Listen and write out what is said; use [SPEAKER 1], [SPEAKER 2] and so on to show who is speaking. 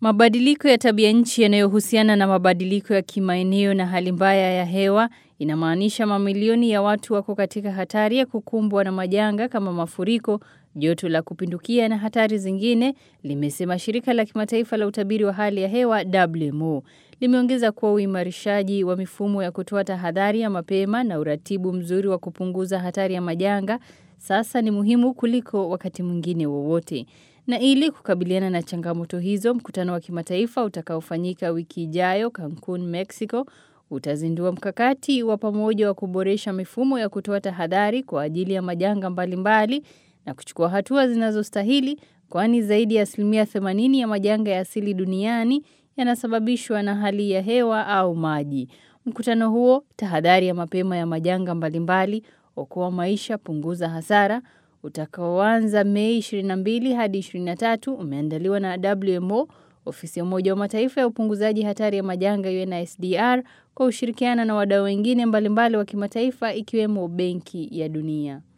[SPEAKER 1] Mabadiliko ya tabia nchi yanayohusiana na mabadiliko ya kimaeneo na hali mbaya ya hewa inamaanisha mamilioni ya watu wako katika hatari ya kukumbwa na majanga kama mafuriko, joto la kupindukia na hatari zingine, limesema shirika la kimataifa la utabiri wa hali ya hewa WMO. Limeongeza kuwa uimarishaji wa mifumo ya kutoa tahadhari ya mapema na uratibu mzuri wa kupunguza hatari ya majanga sasa ni muhimu kuliko wakati mwingine wowote. Na ili kukabiliana na changamoto hizo, mkutano wa kimataifa utakaofanyika wiki ijayo Cancun, Mexico, utazindua mkakati wa pamoja wa kuboresha mifumo ya kutoa tahadhari kwa ajili ya majanga mbalimbali na kuchukua hatua zinazostahili kwani zaidi ya asilimia 80 ya majanga ya asili duniani yanasababishwa na hali ya hewa au maji. Mkutano huo, tahadhari ya mapema ya majanga mbalimbali, okoa maisha, punguza hasara, utakaoanza Mei 22 hadi 23 umeandaliwa na WMO, ofisi ya Umoja wa Mataifa ya upunguzaji hatari ya majanga UNSDR kwa ushirikiano na wadau wengine mbalimbali wa kimataifa ikiwemo Benki ya Dunia.